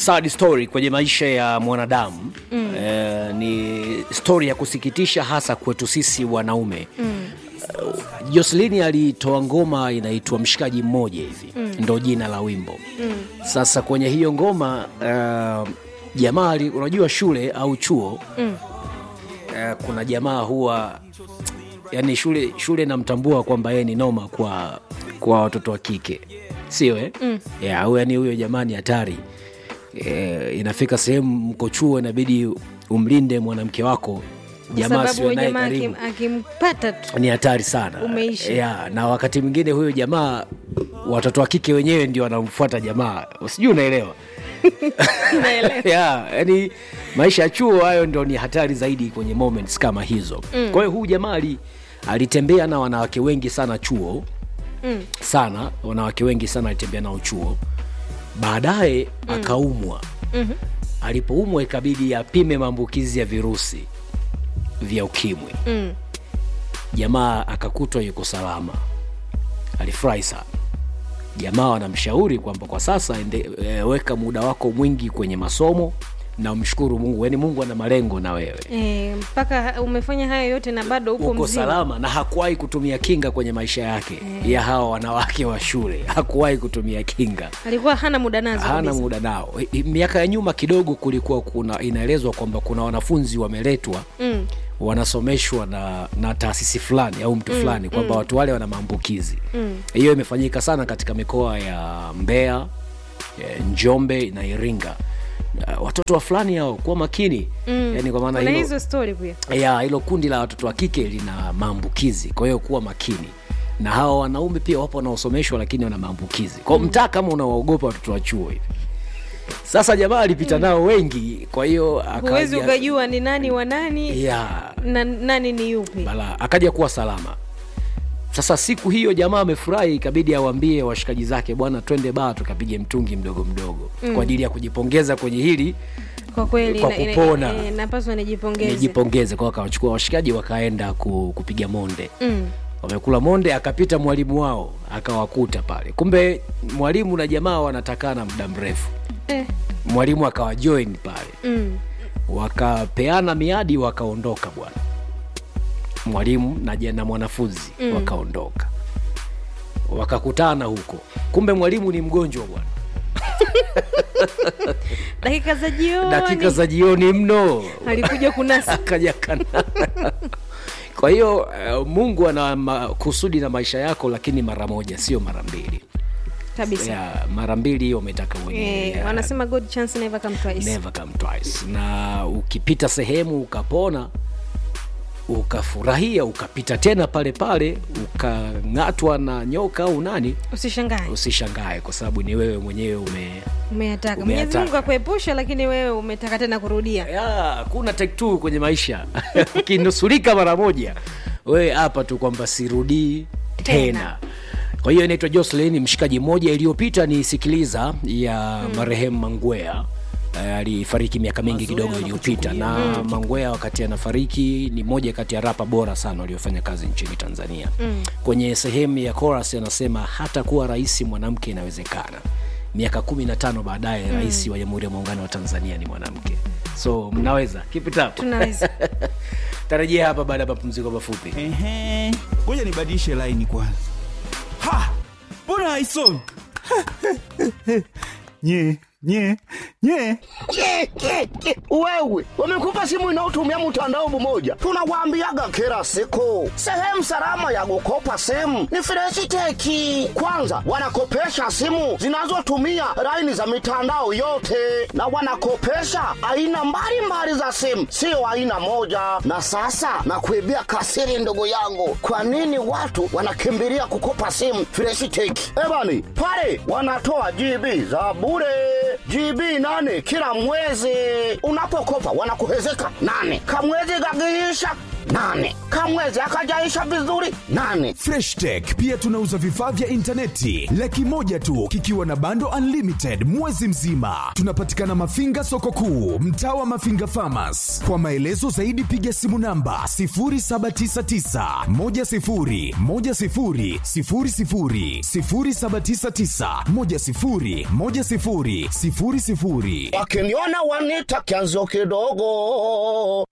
sad story kwenye maisha ya mwanadamu mm. eh, ni story ya kusikitisha hasa kwetu sisi wanaume mm. uh, Jocelyn alitoa ngoma inaitwa mshikaji mmoja hivi mm. ndo jina la wimbo mm. Sasa kwenye hiyo ngoma uh, jamaa ali- unajua shule au chuo mm. uh, kuna jamaa huwa yani shule shule namtambua kwamba yeye ni noma kwa kwa watoto wa kike sio eh? mm. yeah, au yani huyo jamaa ni hatari e, inafika sehemu mko chuo inabidi umlinde mwanamke wako Kwa jamaa sababu sio huyu naye jamaa karibu akim- akimpata tu ni hatari sana Umeisha. ya, na wakati mwingine huyo jamaa watoto wa kike wenyewe ndio wanamfuata jamaa sijui unaelewa Naelewa. ya, yani maisha ya chuo hayo ndio ni hatari zaidi kwenye moments kama hizo mm. kwa hiyo huyu jamaa ali- alitembea na wanawake wengi sana chuo Mm. sana wanawake wengi sana alitembea nao chuo baadaye mm. akaumwa Mhm. alipoumwa ikabidi apime maambukizi ya virusi vya ukimwi Mm. jamaa akakutwa yuko salama alifurahi sana jamaa wanamshauri kwamba kwa sasa ende, e, weka muda wako mwingi kwenye masomo na mshukuru mungu yaani mungu ana malengo na wewe Eh, mpaka umefanya hayo yote na bado upo uko mzima salama na hakuwahi kutumia kinga kwenye maisha yake ya hawa wanawake wa shule hakuwahi kutumia kinga alikuwa hana muda nazo hana kabisa. muda nao I- i- miaka ya nyuma kidogo kulikuwa kuna inaelezwa kwamba kuna wanafunzi wameletwa mm. wanasomeshwa na, na taasisi fulani au mtu fulani kwamba watu wale wana maambukizi hiyo imefanyika sana katika mikoa ya mbeya eh, njombe na iringa Na watoto wa fulani hao kuwa makini Mm. yani kwa maana kuna hilo, hizo story pia ya hilo kundi la watoto wa kike lina maambukizi kwa hiyo kuwa makini na hawa wanaume pia wapo wanaosomeshwa lakini wana maambukizi kwao mm. mtaa kama unawaogopa watoto wa chuo hivi sasa jamaa alipita nao wengi kwa hiyo huwezi akaja- ukajua ni nani wa nani ya na nani ni yupi bala akaja kuwa salama sasa siku hiyo jamaa amefurahi ikabidi awambie washikaji zake bwana twende baa tukapige mtungi mdogo mdogo mm. kwa ajili ya kujipongeza kwenye hili kwa kweli Kwa na- ina- kupona. eh, napaswa nijipongeze nijipongeze kwao akawachukua washikaji wakaenda ku, kupiga monde mm. wamekula monde akapita mwalimu wao akawakuta pale kumbe mwalimu na jamaa wanatakana muda mrefu eh. mwalimu akawajoin pale mm. wakapeana miadi wakaondoka bwana mwalimu na, ja- na mwanafunzi mm. wakaondoka wakakutana huko kumbe mwalimu ni mgonjwa bwana dakika za jioni dakika za jioni mno alikuja kunasa akaja kana kwa hiyo uh, mungu ana ma- kusudi na maisha yako lakini mara moja sio mara mbili kabisa ya, mara mbili hiyo umetaka mwenyewe eh, ya. wanasema good chance never come twice never come twice na ukipita sehemu ukapona ukafurahia ukapita tena pale pale ukang'atwa na nyoka au nani usishangae usishangae kwa sababu ni wewe mwenyewe ume umeyataka mwenyezi Umeyataka. mungu akuepusha lakini wewe umetaka tena kurudia ya kuna take two kwenye maisha ukinusurika mara moja wewe hapa tu kwamba sirudii tena, Tena. kwa hiyo inaitwa jocelyn mshikaji mmoja iliyopita ni sikiliza ya mm. marehemu mangwea Eh, alifariki miaka mingi kidogo iliyopita na mm. mangwea wakati anafariki ni moja kati ya rapa bora sana waliofanya kazi nchini tanzania mm. kwenye sehemu ya chorus anasema hata kuwa rais mwanamke inawezekana miaka kumi na tano baadaye mm. rais wa jamhuri ya muungano wa tanzania ni mwanamke so mnaweza keep it up tunaweza tarejea hapa baada ya mapumziko mafupi Ehe, ngoja nibadilishe laini kwanza. Ha, mbona haisomi? nye nye nye Ke, ke, ke. Wewe wamekupa simu inayotumia mtandao mmoja, tunawaambiaga kila siku, sehemu salama ya kukopa simu ni Freshiteki. Kwanza wanakopesha simu zinazotumia laini za mitandao yote, na wanakopesha aina mbalimbali za simu, sio aina moja. Na sasa nakuibia kasiri, ndugu yangu, kwa nini watu wanakimbilia kukopa simu Freshiteki? Ebani pale wanatoa GB za bure GB nane kila mwezi. Unapokopa wanakuhezeka nane, kamwezi kakiisha nane kamwezi akajaisha vizuri nane Fresh Tech pia tunauza vifaa vya intaneti laki moja tu kikiwa na bando unlimited mwezi mzima. Tunapatikana Mafinga soko kuu, mtaa wa Mafinga Farmers. Kwa maelezo zaidi piga simu namba 0799 10 10 00 0799 10 10 00. wakiniona wanita kianzio kidogo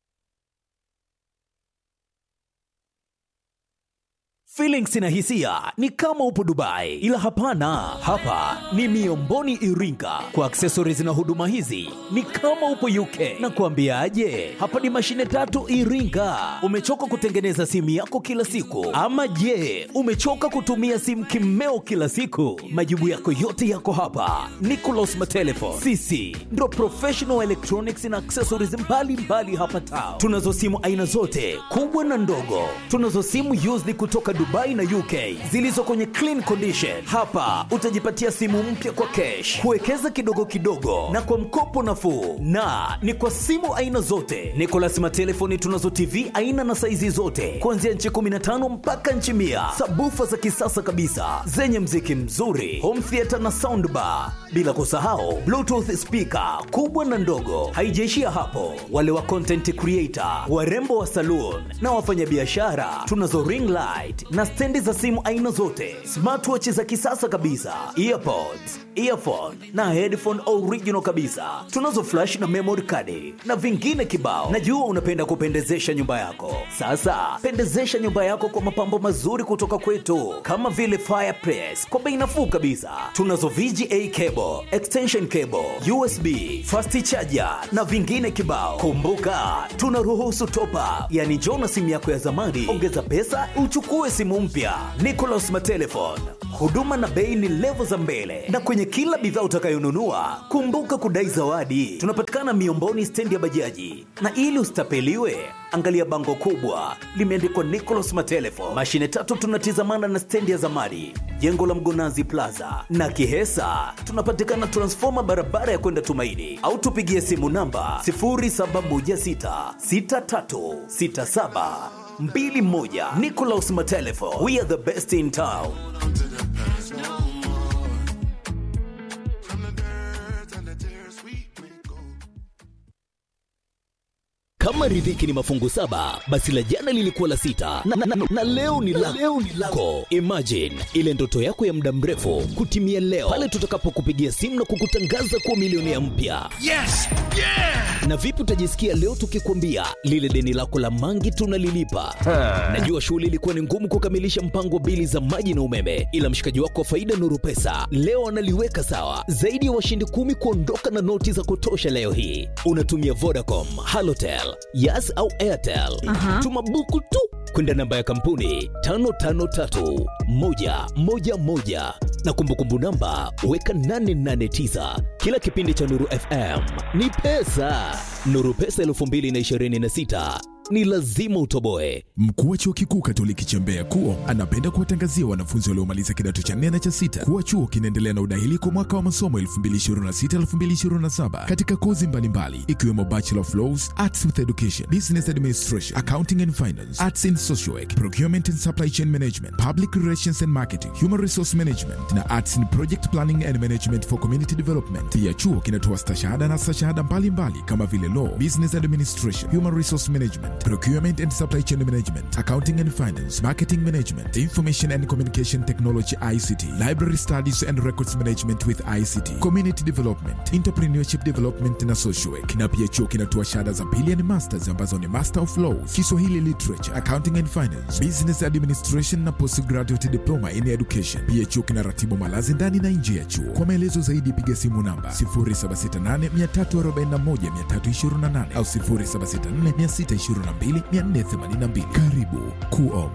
Feelings na hisia ni kama upo Dubai, ila hapana, hapa ni Miomboni Iringa. Kwa accessories na huduma hizi ni kama upo UK. Na kuambiaje, hapa ni mashine tatu Iringa. Umechoka kutengeneza simu yako kila siku, ama je, umechoka kutumia simu kimeo kila siku? Majibu yako yote yako hapa. Nicolas Matelefon, sisi ndo professional electronics na accessories mbalimbali mbali hapa town. Tunazo simu aina zote kubwa na ndogo. Tunazo simu used kutoka Dubai na UK zilizo kwenye clean condition. Hapa utajipatia simu mpya kwa cash, kuwekeza kidogo kidogo na kwa mkopo nafuu, na ni kwa simu aina zote. Nicolas Matelefoni tunazo TV aina na saizi zote kuanzia nchi 15 mpaka nchi mia, sabufa za kisasa kabisa zenye mziki mzuri, home theater na soundbar, bila kusahau bluetooth speaker kubwa na ndogo. Haijaishia hapo, wale wa content creator, warembo wa saloon na wafanyabiashara, tunazo ring light na stendi za simu aina zote, smartwatch za kisasa kabisa, earpods, earphone na headphone original kabisa. Tunazo flash na memory card na vingine kibao. Najua unapenda kupendezesha nyumba yako. Sasa pendezesha nyumba yako kwa mapambo mazuri kutoka kwetu, kama vile fireplace kwa bei nafuu kabisa. Tunazo VGA cable, extension cable, USB, fast charger na vingine kibao. Kumbuka tunaruhusu top up, yani njoo na simu yako ya zamani, ongeza pesa uchukue simu mpya. Nicolas Matelefon, huduma na bei ni levo za mbele, na kwenye kila bidhaa utakayonunua kumbuka kudai zawadi. Tunapatikana Miomboni, stendi ya bajaji, na ili usitapeliwe angalia bango kubwa limeandikwa Nicolas Matelefon. Mashine tatu tunatizamana na stendi ya zamani, jengo la Mgonazi Plaza na Kihesa. Tunapatikana transfoma barabara ya kwenda Tumaini, au tupigie simu namba 07166367 mbili moja. Nicolas Matelefo, we are the best in town. Kama riziki ni mafungu saba, basi la jana lilikuwa la sita na, na, na, na leo ni la leo ni lako. Imagine ile ndoto yako ya muda mrefu kutimia leo pale tutakapokupigia simu na kukutangaza kuwa milionea mpya. Yes! Yeah! Na vipi utajisikia leo tukikwambia lile deni lako la mangi tunalilipa? Najua shughuli ilikuwa ni ngumu kukamilisha mpango wa bili za maji na umeme, ila mshikaji wako wa faida Nuru Pesa leo analiweka sawa. Zaidi ya washindi kumi kuondoka na noti za kutosha leo hii. Unatumia Vodacom, Halotel, Yas au Airtel. Aha. Tuma buku tu kwenda namba ya kampuni 553111 na kumbukumbu namba weka 889. Kila kipindi cha Nuru FM ni pesa. Nuru Pesa 2026 ni lazima utoboe. Mkuu wa chuo kikuu Katoliki cha Mbeya KUO anapenda kuwatangazia wanafunzi waliomaliza kidato cha nne na cha sita kuwa chuo kinaendelea na udahili kwa mwaka wa masomo 2026-2027 katika kozi mbalimbali ikiwemo Bachelor of Laws, Arts with Education, Business Administration, Accounting and Finance, Arts in Social Work, Procurement and Supply Chain Management, Public Relations and Marketing, Human Resource Management na Arts in Project Planning and Management for Community Development. Pia chuo kinatoa stashahada na stashahada mbalimbali kama vile Law, Business Administration, Human Resource Management, Procurement and Supply Chain Management, Accounting and Finance, Marketing Management, Information and Communication Technology ICT, Library Studies and Records Management with ICT, Community Development, Entrepreneurship Development na Social Work. Na pia chuo kinatoa shahada za pili yani masters ambazo ni Master of Laws, Kiswahili Literature, Accounting and Finance, Business Administration na Postgraduate Diploma in Education. Pia chuo kinaratibu malazi ndani na nje ya chuo. Kwa maelezo zaidi piga simu namba 0768341328 au 0764622482. Karibu KUO.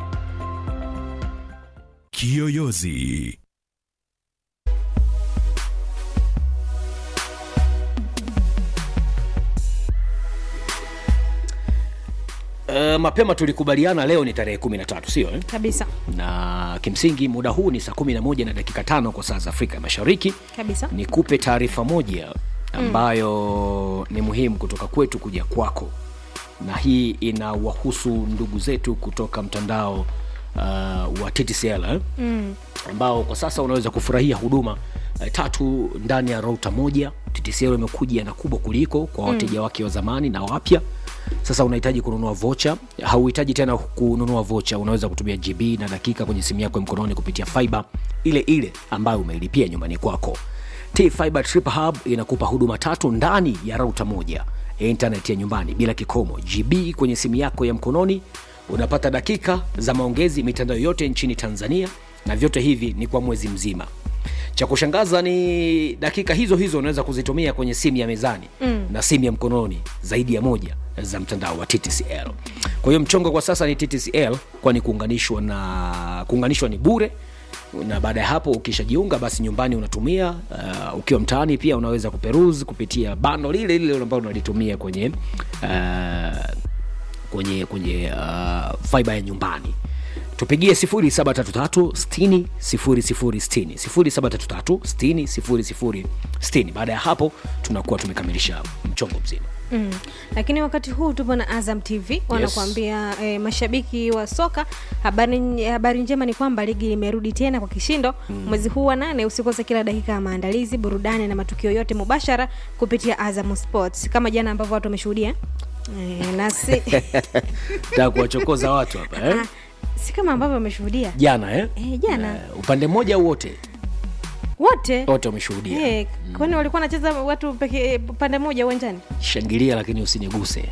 Kiyoyozi. Uh, mapema tulikubaliana leo ni tarehe 13 sio eh? kabisa na kimsingi muda huu ni saa 11 na dakika tano kwa saa za Afrika ya Mashariki. kabisa Nikupe taarifa moja ambayo ni muhimu kutoka kwetu kuja kwako. na hii inawahusu ndugu zetu kutoka mtandao uh, wa TTCL eh? mm. ambao kwa sasa unaweza kufurahia huduma eh, tatu ndani ya rauta moja. TTCL imekuja na kubwa kuliko kwa wateja wake wa zamani na wapya. Sasa unahitaji kununua vocha, hauhitaji tena kununua vocha, unaweza kutumia GB na dakika kwenye simu yako ya mkononi kupitia fiber ile ile ambayo umeilipia nyumbani kwako. T-Fiber Triple Hub inakupa huduma tatu ndani ya rauta moja ya internet ya nyumbani bila kikomo, GB kwenye simu yako ya mkononi, unapata dakika za maongezi mitandao yote nchini Tanzania, na vyote hivi ni kwa mwezi mzima. Cha kushangaza ni dakika hizo hizo unaweza kuzitumia kwenye simu ya mezani mm. na simu ya mkononi zaidi ya moja za mtandao wa TTCL. Kwa hiyo mchongo kwa sasa ni TTCL, kwani kuunganishwa na kuunganishwa ni bure na baada ya hapo ukishajiunga basi nyumbani unatumia uh, ukiwa mtaani pia unaweza kuperuzi kupitia bando lile lile ambalo unalitumia kwenye uh, kwenye kwenye uh, fiber ya nyumbani tupigie 0733 60 0733 60 baada ya hapo tunakuwa tumekamilisha mchongo mzima Mm. Lakini wakati huu tupo na Azam TV wanakuambia eh, mashabiki wa soka, habari, habari njema ni kwamba ligi imerudi tena kwa kishindo mm. mwezi huu wa nane. Usikose kila dakika ya maandalizi, burudani na matukio yote mubashara kupitia Azam Sports, kama jana ambavyo watu wameshuhudia eh, nasi taka kuwachokoza watu hapa eh? Ah, si kama ambavyo wameshuhudia jana eh? eh, jana Eh, upande mmoja au wote wote wote wameshuhudia eh, kwani walikuwa wanacheza watu peke pande moja uwanjani? shangilia lakini usiniguse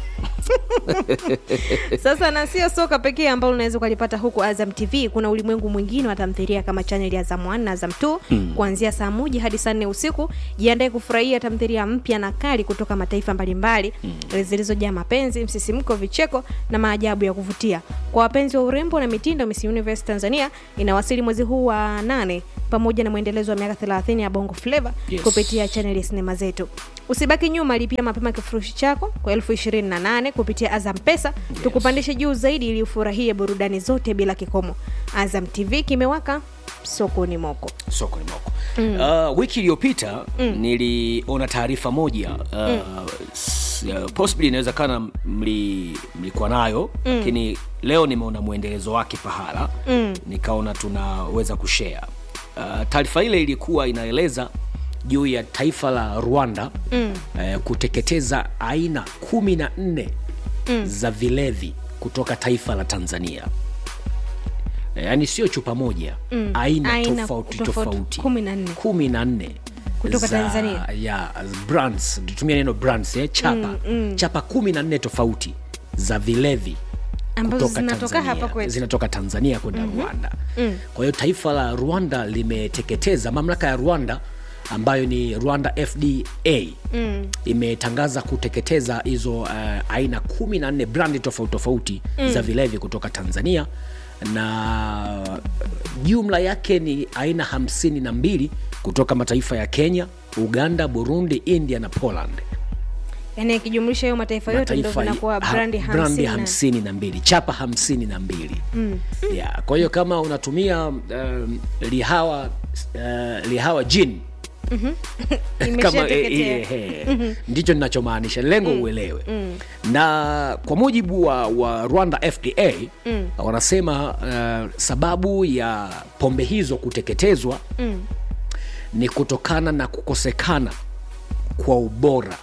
Sasa na sio soka pekee ambalo unaweza ukalipata huku Azam TV. Kuna ulimwengu mwingine wa tamthilia kama chaneli ya Azam 1 na Azam 2 mm. kuanzia saa moja hadi saa nne usiku. Jiandae kufurahia tamthilia mpya na kali kutoka mataifa mbalimbali mm. zilizojaa mapenzi, msisimko, vicheko na maajabu ya kuvutia. Kwa wapenzi wa urembo na mitindo, Miss Universe Tanzania inawasili mwezi huu wa nane pamoja na mwendelezo wa miaka 30 ya Bongo Flava Yes. kupitia chaneli ya sinema zetu. Usibaki nyuma, lipia mapema kifurushi chako kwa elfu ishirini na nane kupitia Azam Pesa tukupandishe juu zaidi ili ufurahie burudani zote bila kikomo. Azam TV kimewaka sokoni moko. soko ni moko mm. uh, wiki iliyopita mm. niliona taarifa moja uh, mm. uh, possibly inaweza kana mli, mlikuwa nayo mm. lakini leo nimeona mwendelezo wake pahala mm. nikaona tunaweza kushare uh, taarifa ile ilikuwa inaeleza juu ya taifa la rwanda mm. uh, kuteketeza aina kumi na nne mm. za vilevi kutoka taifa la tanzania yaani sio chupa moja mm. aina, Aina tofauti tofauti, tofauti kumi na nne. kumi na nne Kutoka za- Tanzania? ya brands tutumia neno brands eh, chapa mm, mm. chapa kumi na nne tofauti za vilevi Ambazo kutoka zinatoka Tanzania. hapa kwetu. zinatoka tanzania kwenda mm-hmm. rwanda mm. kwa hiyo taifa la rwanda limeteketeza mamlaka ya rwanda ambayo ni rwanda fda mm. imetangaza kuteketeza hizo uh, aina kumi na nne brandi tofauti tofauti mm. za vilevi kutoka tanzania na jumla yake ni aina hamsini na mbili kutoka mataifa ya kenya uganda burundi india na poland Yaani akijumlisha hiyo mataifa yote ndio mataifa vinakuwa ha- brandi brandi hamsini na- hamsini na mbili chapa hamsini na mbili mm. yeah. kwa hiyo kama unatumia um, lihawa uh, lihawa jin kama Imeshateketea. eh, eh, eh, ndicho ninachomaanisha lengo uelewe na kwa mujibu wa, wa rwanda fda wanasema uh, sababu ya pombe hizo kuteketezwa ni kutokana na kukosekana kwa ubora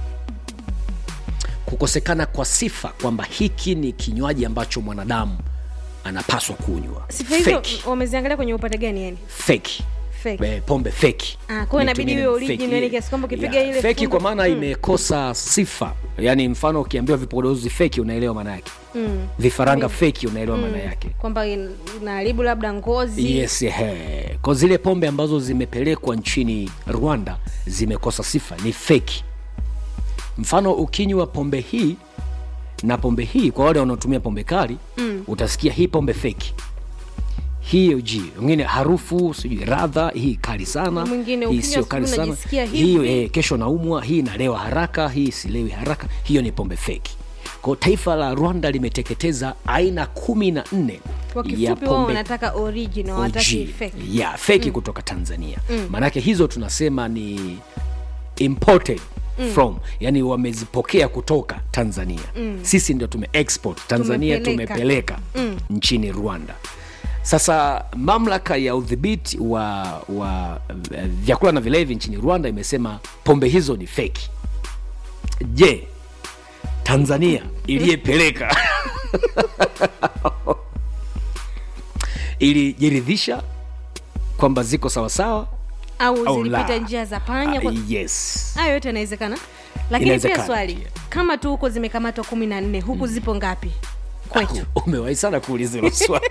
kukosekana kwa sifa kwamba hiki ni kinywaji ambacho mwanadamu anapaswa kunywa Sifa hizo Fake. wameziangalia kwenye upande gani yani? feki Fake. Eh, pombe feki Ah, kwa hiyo inabidi Nitumie iwe neno original, fake. yani kiasi kwamba ukipiga Yeah, ile feki fungu- kwa maana Mm. imekosa sifa yaani mfano ukiambiwa vipodozi feki unaelewa maana yake mm. vifaranga feki unaelewa maana yake Kwamba in- inaharibu labda ngozi. yes he. kwa zile pombe ambazo zimepelekwa nchini rwanda zimekosa sifa ni feki mfano ukinywa pombe hii na pombe hii kwa wale wanaotumia pombe kali mm. utasikia hii pombe feki hii uji wengine harufu sijui radha hii kali sana Mwingine hii ukinywa sio kali asubuhi sana unajisikia hii hivi. eh, kesho naumwa hii nalewa haraka hii silewi haraka hiyo ni pombe feki kwa taifa la rwanda limeteketeza aina kumi na nne Kwa ya kifupi wao pombe wanataka original, wataki OG. fake. yeah, feki kutoka tanzania maanake hizo tunasema ni imported from yani wamezipokea kutoka tanzania sisi ndio tume export tanzania Tumepeleka. tumepeleka nchini rwanda sasa mamlaka ya udhibiti wa, wa eh, vyakula na vilevi nchini rwanda imesema pombe hizo ni feki je tanzania iliyepeleka ilijiridhisha kwamba ziko sawasawa au au zilipita la? njia za panya kwa... Ah, yes hayo yote yanawezekana lakini pia Inawezekana swali pia. kama tu huko zimekamatwa kumi na nne huku zipo ngapi kwetu umewahi sana kuuliza hilo swali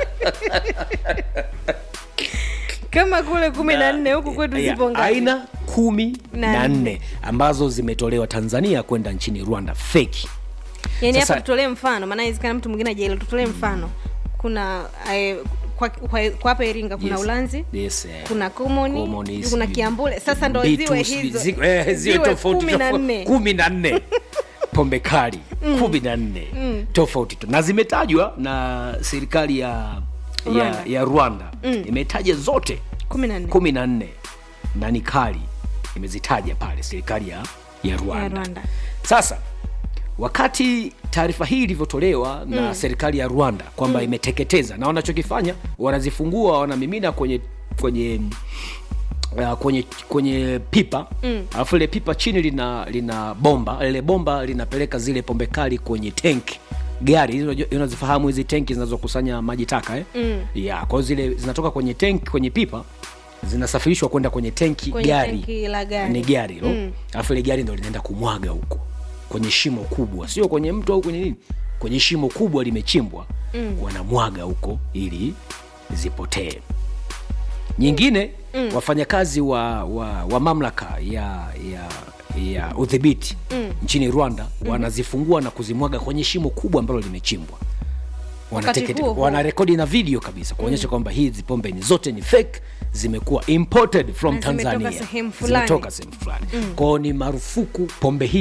kama kule kumi na nne huku kwetu Ya, zipo ngapi aina kumi Na na nne. nne ambazo zimetolewa tanzania kwenda nchini rwanda feki yani Sasa- hapa tutolee mfano maana inawezekana mtu mwingine ajaelewa tutolee mfano kuna eh, kwa, kwa, kwa hapa iringa kuna Yes. ulanzi Yes, eh. kuna komoni Komoni, kuna sijui kiambule sasa ndo Mbitu, ziwe sijui hizo zi- eh, ziwe ziwe tofauti kumi na tofauti. nne kumi na nne pombe kali kumi na nne tofauti tu na zimetajwa na serikali ya ya, Rwanda. ya rwanda imetaja zote kumi na nne kumi na nne na ni kali imezitaja pale serikali ya, ya rwanda. ya rwanda sasa wakati taarifa hii ilivyotolewa na serikali ya rwanda kwamba imeteketeza na wanachokifanya wanazifungua wanamimina kwenye kwenye Uh, kwenye kwenye pipa alafu ile pipa chini lina lina bomba lile bomba linapeleka zile pombe kali kwenye tank gari hizo unajua- unazifahamu hizi tenki zinazokusanya maji taka eh? mm. yeah, kwa hiyo zile zinatoka kwenye tank kwenye pipa zinasafirishwa kwenda kwenye tenki Kwenye gari tenki la gari. ni gari hilo alafu ile gari ndo linaenda kumwaga huko kwenye shimo kubwa sio kwenye mto au kwenye nini kwenye shimo kubwa limechimbwa mm. wanamwaga huko ili zipotee nyingine mm. wafanyakazi wa, wa, wa mamlaka ya ya ya udhibiti mm. nchini rwanda mm-hmm. wanazifungua na kuzimwaga kwenye shimo kubwa ambalo limechimbwa Wanatekete- huo huo. wanarekodi na video kabisa kuonyesha kwamba hizi pombe ni zote ni fake zimekuwa imported from Na zimetoka tanzania sehemu fulani. zimetoka sehemu fulani kwao ni marufuku pombe hii